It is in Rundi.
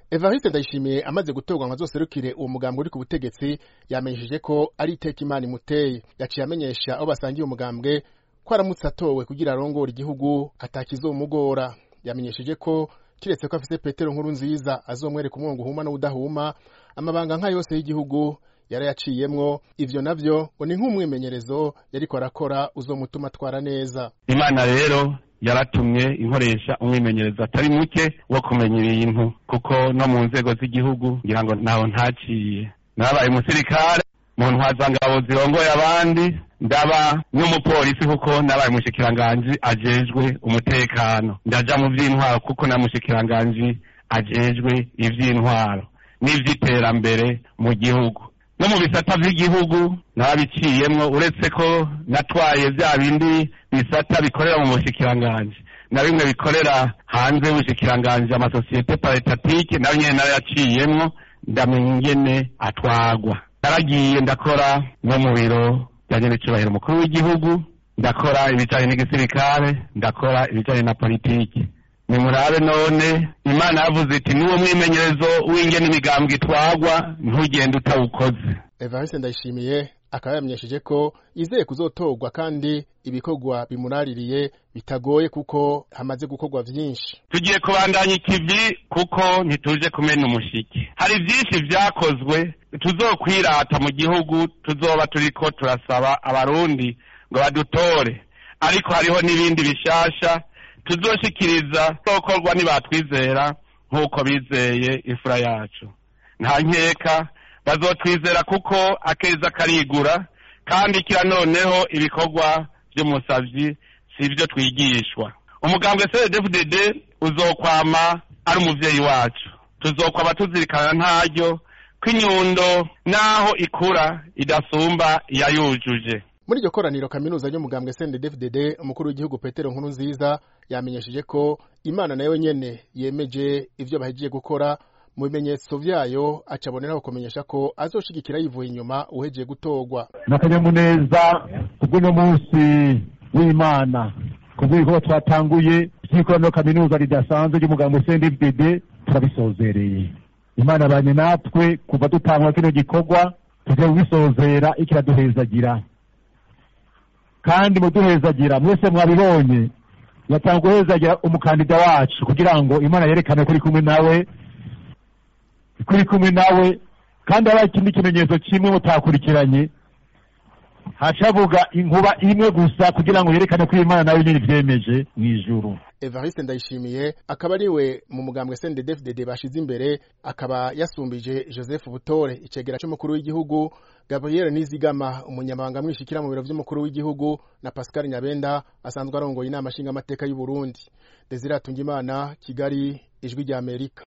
evariste ndayishimiye amaze gutorwa ngo azoserukire uwo mugambwe uri ku butegetsi yamenyesheje ko ari iteka imana imuteye yaciye amenyesha abo basangiye umugambwe ko aramutse atowe kugira arongore igihugu atakizomugora yamenyesheje ko kiretse ko afise petero nkuru nziza azomwereka umwongo uhuma n'ubudahuma amabanga nka yose y'igihugu yarayaciyemwo ivyo navyo ngo ni nk'umwimenyerezo yariko arakora uzomutuma atwara neza imana rero yaratumye inkoresha umwimenyerezo atari muke wo kumenya ibintu kuko no mu nzego z'igihugu ngira ngo ntaho ntaciye nabaye umusirikare mu ntwazangabo zirongoye abandi ndaba n'umupolisi kuko nabaye umushikiranganji ajejwe umutekano ndaja mu vy'intwaro kuko na mushikiranganji ajejwe ivy'intwaro n'ivy'iterambere mu gihugu no mu bisata vy'igihugu nabiciyemwo uretse ko natwaye vya bindi bisata bikorera mu bushikiranganji na bimwe bikorera hanze y'ubushikiranganji amasosiyete paretatike nayo nyene narayaciyemwo ndamenya ingene atwagwa naragiye ndakora no mu biro bijanye n'icubahiro umukuru w'igihugu ndakora ibijanye n'igisirikare ndakora ibijanye na politiki nimurabe none imana yavuze iti niwo mwimenyerezo w'ingene imigambwe itwagwa ntugende utawukoze evariste ndayishimiye akaba yamenyesheje ko yizeye kuzotorwa kandi ibikorwa bimuraririye bitagoye kuko hamaze gukorwa vyinshi tugiye kubandanya ikivi kuko ntituje kumena umushiki hari vyinshi vyakozwe tuzokwirata mu gihugu tuzoba turiko turasaba abarundi ngo badutore ariko hariho n'ibindi bishasha tuzoshikiriza zokorwa nibatwizera nk'uko bizeye imfura yacu nta nkeka bazotwizera kuko akeza karigura kandi kira noneho ibikorwa vy'umusavyi si ivyo twigishwa umugambwe cdfdd uzokwama ari umuvyeyi wacu tuzokwama tuzirikana ntaryo ko inyundo naho ikura idasumba iyayujuje muri iryo koraniro kaminuza ry'umugambwe CNDD-FDD umukuru w'igihugu Petero Nkuru nziza yamenyesheje ko Imana nayo nyene yemeje ivyo bahejeje gukora mu bimenyetso vyayo acaboneraho kumenyesha ko azoshigikira yivuye inyuma uhejeje gutorwa n'akanyamuneza kubw'uno munsi w'imana kubw'ibikorwa twatanguye vy'ikoraniro kaminuza ridasanzwe ry'umugambwe CNDD-FDD turabisozereye imana banye natwe kuva dutangura kino gikorwa tugiye kubisozera ikiraduhezagira kandi muduhezagira mwese mwabibonye yatanga guhezagira umukandida wacu kugira ngo imana yerekane ko iri kumwe nawe ko iri kumwe nawe kandi haba ikindi kimenyetso kimwe mutakurikiranye hacavuga inkuba imwe gusa kugira ngo yerekane ko imana nayo nyine ivyemeje mw'ijuru Evariste Ndayishimiye akaba ariwe mu mugambwe CNDD-FDD bashize imbere akaba yasumbije Joseph Butore icegera c'umukuru w'igihugu Gabriel Nizigama umunyamabanga mwishikira mu biro vy'umukuru w'igihugu na Pascal Nyabenda asanzwe arongoye inama nshinga amateka y'u Burundi Desire Tungimana Kigali ijwi rya Amerika